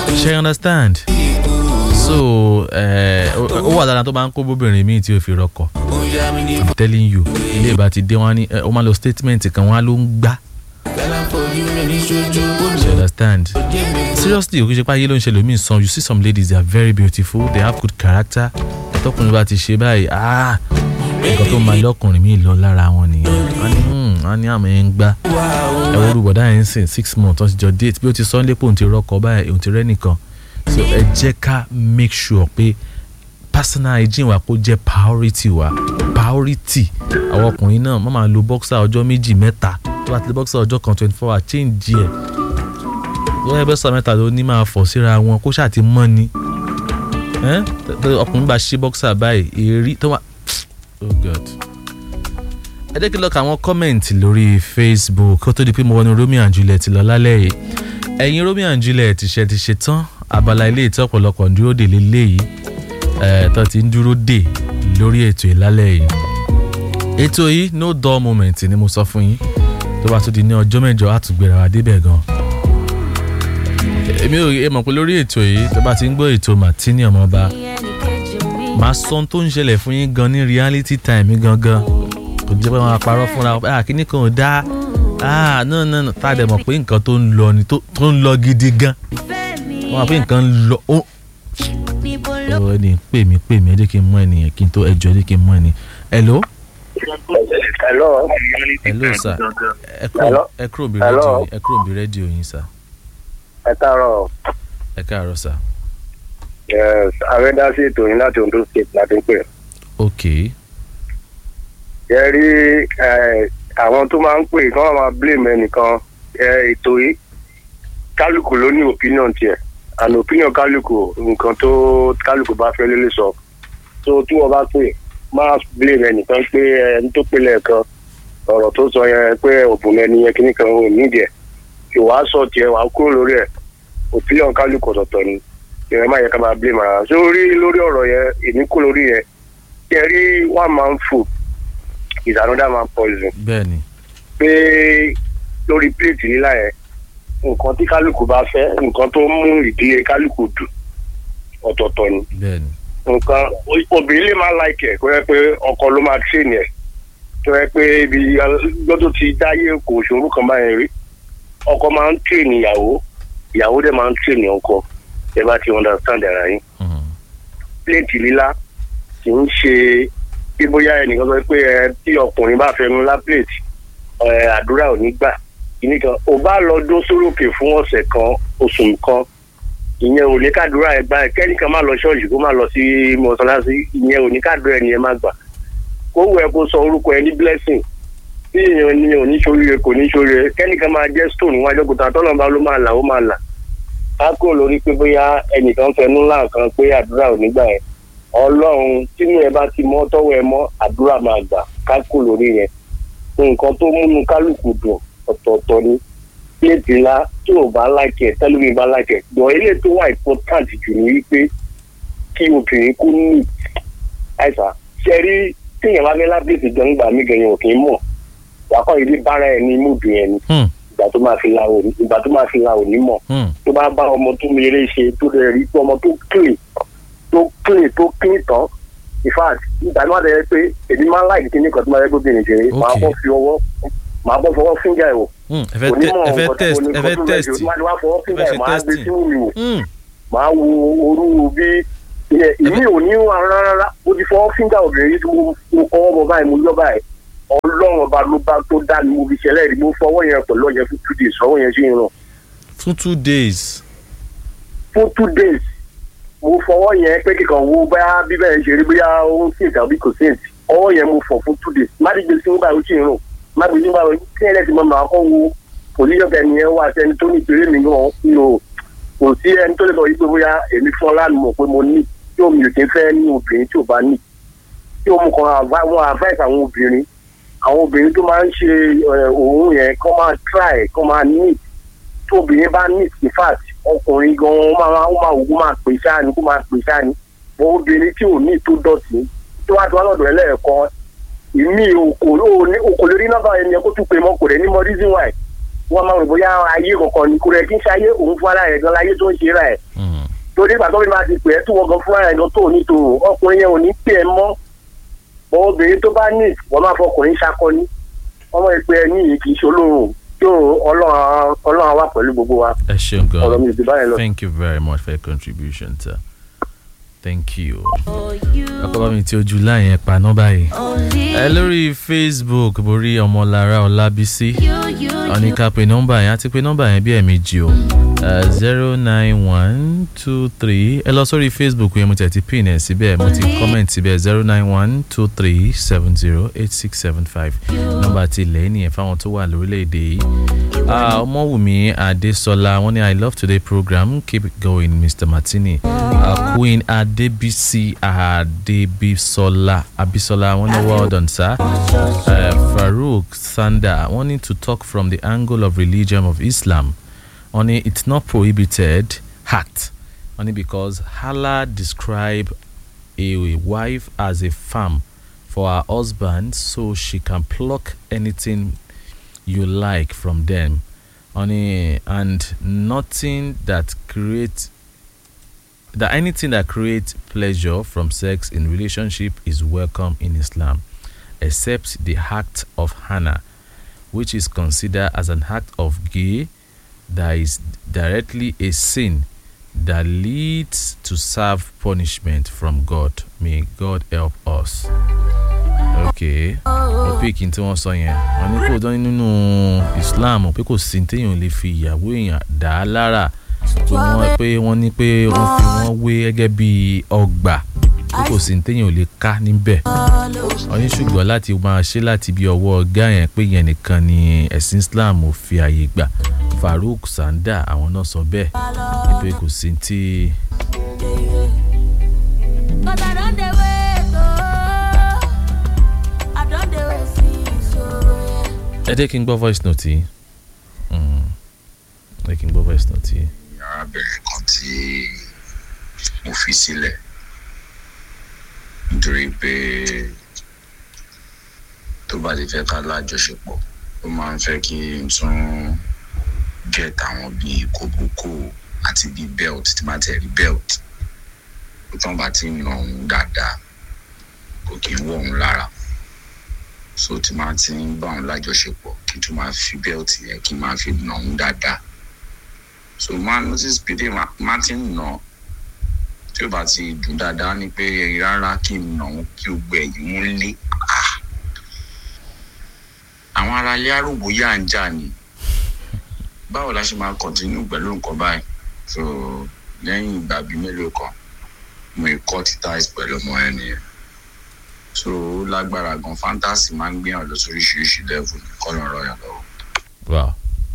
ṣe you understand so ẹ, ó ó wà lára tó máa ń kó bóbìnrin míì tí ó fi rọkọ̀ i'm telling you ilé ìbá ti dé wọn á ní ẹ, ó máa lo statement kan wọn á ló ń gbá you understand seriously òkè ṣe pé ayé ló ń ṣe lómi sàn you see some ladies they are very beautiful they have good character tọkùnrin bá ti ṣe báyìí ah nǹkan tó máa lọkùnrin mi lọ lára wọn nìyẹn wọn ní hmm, wọn ní àmọ́ ẹ̀ ń gbá ẹ wo olùbọ̀dá yẹn ń sìn six months wọ́n ti jọ date bí ó ti sọ ń lépo òun ti rọkọ̀ báyìí òun ti rẹ́ nìkan so ẹ jẹ́ ká make sure pé personal hygiene wa kó jẹ́ priority wa priority àwọn ọkùnrin náà má máa lo boxer ọjọ́ méjì mẹ́ta tó bá ti lo boxer ọjọ́ kan twenty four hours change ẹ̀ lọ́wọ́ ẹ boxer mẹ́ta ló ní máa fọ̀ síra wọn kó ṣáà ti mọ́ ni ẹ́ tẹ́ ọkùnrin bá ṣí boxer báyìí èrí tó wà oh god ẹ jẹ́ kí n lọ ka àwọn kọ́mẹ̀ǹtì lórí facebook kó tó di pé mo wọnú romeo and juliet lọ lálẹ́ yìí ẹ̀yin romeo and juliet ṣe ti ṣe tán abala ilé ìtọ́ ọ̀pọ̀lọpọ̀ ń dúró dè lélẹ́yìí ẹ̀ tó ti ń dúró dè lórí ètò ìlálẹ́ yìí ètò yìí no dull moment ni mo sọ fún yín tó bá tún di ní ọjọ́ mẹ́jọ àtúgbèrè wa débẹ̀ gan èmi ò ẹ mọ̀ pé lórí ètò yìí tó bá ti ń gbọ́ ètò martini ọmọọba màá sọ ohun tó ń ṣẹlẹ̀ fún yín gan ní reality time gangan kò jẹ́ pé wọ́n á parọ́ fúnra wọn ah kíní kan ò dáa ah no no no tá a dẹ̀ mọ̀ pé nǹkan tó ń lọ ni tó tó ń lọ gidi gan wọ́n á pé nǹkan ń lọ ó ọ ẹni pè mí pè mí ẹ jẹ́ kí n mú ẹnìyẹn kí n tó ẹjọ́ ẹ jẹ́ kí n mú ẹni hello hello hello sir ẹ kúrò Hello? ẹ kúrò bí Hello? rédíò ẹ kúrò bí rédíò yín sir ẹ káàárọ̀ ẹ káàárọ̀ sir Yes, àrẹ́dásí ètò yín láti Ondo state láti ń pè. ok ẹ rí eh, àwọn tó máa ń pè kí wọ́n máa blame ẹnìkan eh, ètò yìí kálukú ló ní opinion tiẹ̀ and opinion kálukú nǹkan tó kálukú bá fẹ́ lélẹ̀ sọ so tí wọ́n bá pè máa blame ẹnìkan pé ẹni tó pè lẹ́ẹ̀kan ọ̀rọ̀ tó sọ yẹn pé òbùn ẹni yẹn kíní kan ò nídìí ẹ̀ ìwà sọ tiẹ̀ wà kúrò lórí ẹ̀ opinion kálukú ọ̀tọ̀ọ̀tọ̀ ni ìrẹ́ máa yẹ ká máa blame ara sórí lórí ọ̀rọ̀ yẹn èmi kú lórí yẹn kí ẹ rí one man food is another man poison bẹ́ẹ̀ ni pé lórí plate lílá yẹn nǹkan tí kálukú bá fẹ́ nǹkan tó mú ìdílé kálukú dùn ọ̀tọ̀ọ̀tọ̀ ni bẹ́ẹ̀ ni nǹkan obìnrin lè máa láìkẹ̀ kó yẹ pé ọkọ ló máa train ẹ̀ tó yẹ pé ibi lọ́dún ti dáyé kò ṣòro kan báyẹn rí ọkọ máa ń train ìyàwó ìyàwó dẹ̀ máa ń train ọkọ ẹ bá ti understand ara yín Mhm. pléètì lílá kì í ṣe bí bóyá ẹnìkan sọ pé ẹ tí ọkùnrin bá fẹnu lá pléètì ẹ àdúrà ò ní gbà kìíní kan ò bá lọ dó sórókè fún ọ̀sẹ̀ kan oṣù kan ìyẹn ò ní kádùúrà ẹ gbà kẹ́nìkan má lọ ṣọ́ọ̀ṣì kó má lọ sí mọ́ṣáláṣí ìyẹn ò ní kádùúrà ẹni ẹ má gbà kó wù ẹ kó sọ orúkọ ẹ ní blessing tí èèyàn ní oníṣòríire kò níṣòríire kẹ́nìkan máa jẹ́ stone níwájú òkúta tọ́lọ́mọba ló máa là ó máa là ká kúrò lórí pé bóyá ẹnìkan fẹnu ńlá kan pé àdúrà ò ní gbà yẹn ọlọ́run tínú ẹ bá ti mọ́ tọ́wọ́ ẹ mọ́ àdúrà máa gbà ká kúrò lórí yẹn nǹkan tó múnú kálukú dùn ọ̀tọ̀ọ̀tọ̀ ni pléètì ńlá tí ò bá láìkẹ̀ tẹ́lómi bá láìkẹ̀ gbọ̀n ilé tó wà important jù ní wípé kí obìnrin kú ní àìsàn ṣe rí téèyàn bá fẹ́ lápèsè gan gbà mí gan yẹn ò kì í mọ̀ wàkọ́ ìdí bára ẹ̀ ní múdù yẹn ni Hmm. ìgbà tó máa fi la òní ìgbà tó máa fi la òní mọ̀ Hmm. tó bá bá ọmọ tó mèrè ṣe tó rẹ̀ rí pé ọmọ tó clean tó clean tó clean tán in fact ìgbà náà dẹ̀ pé èmi máa ń láì kíní kan tó máa yẹ kó bìnrin ṣe máa Okay. bọ́ fi ọwọ́ máa bọ́ fọwọ́ fíńgà ẹ̀ wò Hmm. ẹ fẹ́ tẹ- ẹ fẹ́ test ẹ fẹ́ test máa wá fọwọ́ fíńgà ẹ fẹ́ ẹ̀ máa gbé testing. sínú mi wò Hmm. máa wo orú bí ìmí ò ní wà rárá ó ti fọwọ́ fíńgà obìnrin yìí tí mo mo kọ́wọ́ bọ̀ báyìí mo yọ báyìí ọlọ́run ọba ló bá tó dá mi mo fi ṣẹlẹ̀ rí mo fọwọ́ yẹn pẹ̀lú ọ̀yẹ́ fún two days fọwọ́ yẹn sí irun fún two days fún two days mo fọwọ́ yẹn pé kíkan wo bá bíbẹ̀ ṣe rí bóyá ó ń sìn tàbí kò sìn ọwọ́ yẹn mo fọ̀ fún two days má dìgbè sí nígbà ó sì ń rùn má gbé nígbà kí ẹlẹ́sì mọ́ màá kọ́ wo oníyọ̀kẹ́ ni ẹ wá sí ẹni tó ní ìpèrè mi náà nù kò sí ẹni tó lè sọ yìí pé bóyá èmi fún ọlánù mọ̀ pé mo ní tí omi ò kí ń fẹ́ ní obìnrin tí ò bá ní tí ó mú kan àva- wọn advice àwọn obìnrin àwọn obìnrin tó máa ń ṣe ẹ, òórùn yẹn kọ́ máa try kọ́ máa neat tí obìnrin bá neat in fact ọkùnrin gan ó máa ó máa wò ó máa pè sáà ni kó máa pè sáà ni bọ́ obìnrin tí ò ní tó dọ̀tí tó wá tó wá lọ́dọ̀ ẹlẹ́ẹ̀kan ìmí òkò òkò lórí nọ́mbà ẹni yẹn kó tún pè mọ́ kò rẹ̀ ní mọ́ reason why wọ́n máa rò bóyá ayé kankan ni kò rẹ̀ kí n ṣe ayé òun fún ara rẹ̀ gan láyé tó ń ṣe rà ẹ̀ Mm. torí ìgbà tó fi máa ti pè é tó wọ́n gan fún ara rẹ̀ gan tó ní tòrò ọkùnrin yẹn ò ní pè é mọ́ bọ́ obìnrin tó bá ní wọ́n máa fọkùnrin ṣakọni ọmọ ìpè ẹ ní yìí kì í ṣe olóhùn tó ọlọ́run ọlọ́run wà pẹ̀lú gbogbo wa ẹ ṣeun ọ̀rọ̀ gan mi ò ti báyẹn lọ. thank you very much for your contribution sir thank you. ọkọ bá mi tí ojú láyẹn paná báyìí. ẹ lórí facebook borí ọmọlára ọlábísí ọ̀ní ká pe nọ́mbà yẹn àti pé nọ́mbà yẹn bí ẹ̀ẹ̀mejì o zero nine one two three ẹ lọ sórí facebook yẹn mo tẹ̀ ti pin ẹ̀ síbẹ̀ mo ti comment síbẹ̀ zero nine one two three seven zero eight six seven five nọ́mbà ti ilẹ̀ nìyẹn fáwọn tó wà lórílẹ̀‐èdè yìí Ah, ọmọwùmí adésọlá wọn ní i love today program keep it going mr martini uh, queen adébísí adébísọlá abisola wọn ní well done sir uh, farouk sanda wọn ní to talk from the angle of religion of islam wọn ní it's not prohibited hat wọn ní because allah describe a wife as a farm for her husband so she can pluck anything you like from them honey and nothing that creates that anything that creates pleasure from sex in relationship is welcome in islam except the act of hannah which is considered as an act of gay that is directly a sin that leads to serve punishment from god may god help us okay topic tí wọ́n sọ yẹn wọ́n ní kó dán nínú islam pé kò sí téèyàn lè fi ìyàwó èèyàn dá a lára pé wọ́n pé wọ́n ní pé wọ́n fi wọ́n wé gẹ́gẹ́ bí ọgbà pé kò sí téèyàn lè ká níbẹ̀ wọ́n ní ṣùgbọ́n láti máa ṣe láti bí ọwọ́ ọ̀gá yẹn pé yẹn nìkan ni ẹ̀sìn islam ò fi àyè gbà farouk sanda àwọn náà sọ bẹ́ẹ̀ pé kò sí tí. Cause I don't dey wait, oh. I don't dey wait, see, so, yeah. ẹ jẹ́ kí n gbọ́ voice note yìí Mm. ẹ jẹ́ kí n gbọ́ voice note yìí. arábìnrin kan tí mo fi sílẹ̀ nítorí pé tó bá ti fẹ́ ká lájọṣepọ̀ ó máa ń fẹ́ kí n tún get àwọn bíi kòbókò àti bíi belt tí máa tẹ̀ rí belt tó tán bá ti nà òun dáadáa kò kí ń wọ̀ òun lára so tí máa ti ń bá òun lájọṣepọ̀ kí n tún máa fi belt yẹn kí n máa fi nà òun dáadáa so máa notice pé dé máa ti ń nà tí ó bá ti dùn dáadáa ni pé rárá kí n nà òun kí o gbẹ ẹ̀yìn mú lé Ah! àwọn ará ilé arúgbó yà ń jà ni báwo la ṣe máa continue pẹ̀lú nǹkan báyìí so lẹ́yìn ìgbà bíi mélòó kan mo cut ties pẹ̀lú ọmọ ẹ nìyẹn so ó lágbára gan fantasy máa ń gbìyànjú lọ sóríṣiríṣi level ní kọ́ lọ́rọ̀ yàn lọ́wọ́. wow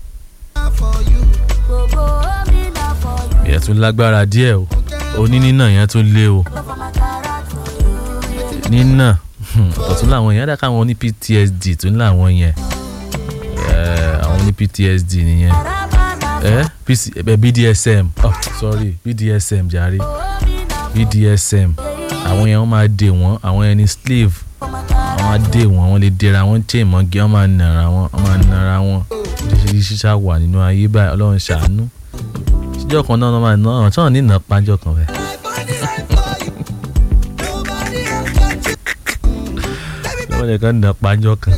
Gbogbo omi na for you. ìyẹn tún lágbára díẹ̀ o onínínà yẹn tún lé o Go for my character for you, yeah. nínà ọ̀tún làwọn yẹn dáká àwọn ní ptsd tún làwọn yẹn Eh, àwọn ní ptsd nìyẹn Rabana, ẹ PC ẹ bdsm oh sorry bdsm jàre omi na bdsm àwọn yẹn wọ́n máa dè wọ́n àwọn yẹn ní slave for my wọ́n máa dè wọ́n wọ́n lè dèrà wọ́n chain mọ́gí wọ́n máa nàra wọ́n wọ́n máa nàra wọ́n oríṣiríṣi ṣá wà nínú ayé báyìí ọlọ́run ṣàánú ṣíjọ́ kan náà wọ́n máa ná ọ̀ràn tí wọ́n ní ìnà pájọ́ kan bẹ́ẹ̀. wọ́n lè kàn ná pájọ́ kan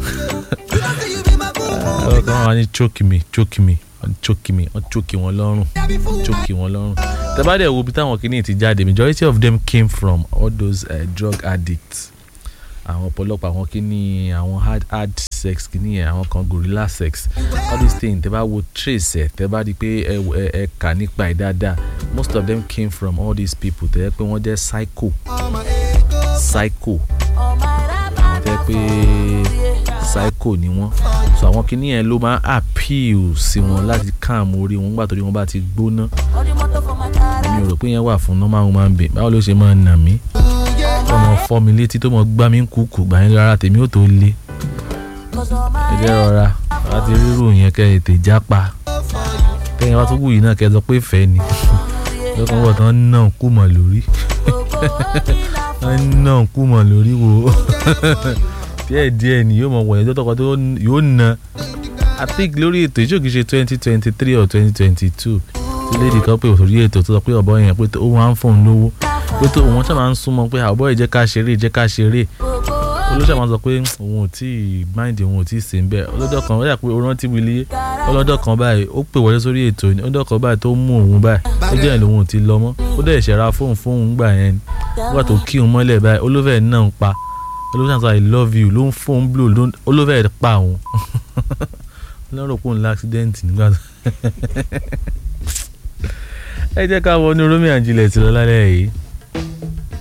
ọ̀rọ̀ kan wà ní choke me choke me wọ́n choke me wọ́n choke wọn lọ́rùn choke wọn lọ́rùn tẹ́bàdẹ̀ wo bí táwọn kìíní ti jáde majority of them came from all those uh, drug addicts àwọn ọ̀pọ̀lọpọ̀ àwọn kìíní àwọn hard hard sex kìíní yẹn àwọn kan gorilla sex all these things tẹ́ bá wo trace ẹ̀ tẹ́ bá di pé ẹ ẹ ẹ kà nípa ẹ̀ dáadáa most of them came from all these people tẹ́ pé wọ́n jẹ́ psycho psycho Oh my Rabana, tẹ́ pé psycho ni wọ́n so àwọn kìíní yẹn ló máa appeal sí wọn láti calm orí wọn nígbà tó rí wọn bá ti gbóná all the motor for my mi character. ò rò pé yẹn wà fún normal human being báwo ló ṣe máa nà mí tó mọ fọ́ mi létí tó mọ gbá mi ń kúkú gbà yín lára tèmi ò tó lé Cause all ẹ my jẹ́ rọra láti rírò yẹn kẹ́ ẹ tè jápa kẹ́yìn wá tó wù yìí náà kẹ́ ẹ sọ pé fẹ́ ni lọ́kàn wọ̀ tán náà kú mọ̀ lórí gbogbo omi na for tán náà kú mọ̀ lórí wo díẹ̀ díẹ̀ ni yóò mọ wọ̀nyẹn tó tọkọ tó yóò na I think lórí ètò ìjókòó ṣe twenty twenty three or twenty twenty two tí lady kan pé òsòrí ètò tó sọ pé ọ̀bọ yẹn pé ó máa ń fóun lówó pé tó òun ṣáà máa ń súnmọ́ pé àbọ̀ yìí jẹ́ ká ṣeré jẹ́ ká ṣeré olóṣèlú máa sọ pé òun ò tí ì mind òun ò tí ì sè ń bẹ́ẹ̀ ọlọ́dọ̀ kan ó yà pé ó rántí wílé ọlọ́dọ̀ kan báyìí ó pè wọlé sórí ètò ní ọlọ́dọ̀ kan báyìí tó mú òun báyìí ó jẹ́ ìlú òun ò ti lọ mọ́ ó dẹ̀ ṣẹ̀ra fóun fóun gbà yẹn nígbà tó kí òun mọ́lẹ̀ báyìí olófẹ́ náà ń pa olófẹ́ náà sọ i love you ló ń fóun blow ló ń olófẹ́ pa òun lọ́rọ̀ pé òun lá accident nígbà tó ẹ jẹ́ ká wọnú Romeo and Juliet lọ lálẹ́ yìí